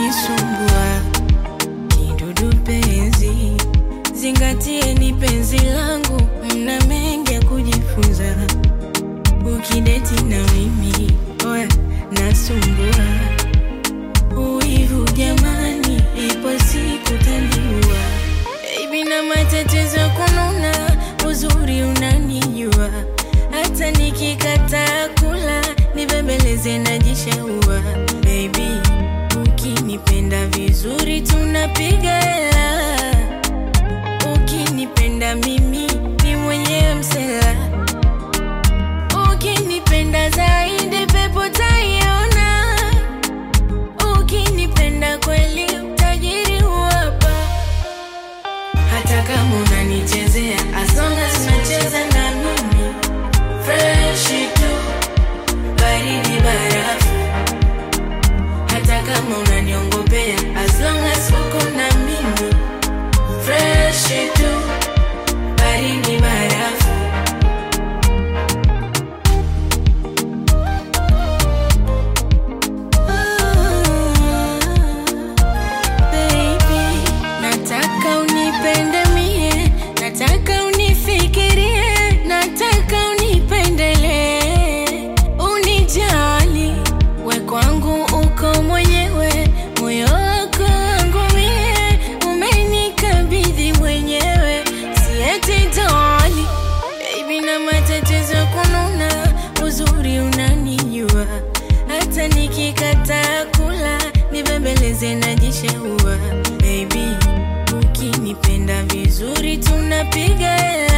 unanisumbua kidudu penzi, zingatie ni penzi langu, mna mengi ya kujifunza ukideti na mimi, oya nasumbua uivu jamani, ipo siku taniua baby, na matatizo ya kununa, uzuri unanijua, hata nikikataa kula nibembeleze najishaua baby, ukinipenda vizuri tunapiga hela, ukinipenda mimi ni mwenyewe msela, ukinipenda zaidi pepo taiona, ukinipenda kweli utajiri huwapa hata kama unanichezea as long as unacheza na mimi fresh tu baridi barafu hata kama unaniongopea as long as uko na mimi fresh tu baridi barafu Baby, nataka unipende mie, nataka unifikirie, nataka unipendelee, unijali, we kwangu uko mwenyewe, moyo wako wangu mie, umenikabidhi mwenyewe, sieti doli, baby, na matatizo ya kununa, uzuri unanijua, hata nikikataa kula nibembeleze najishaua baby, ukinipenda vizuri tunapiga hela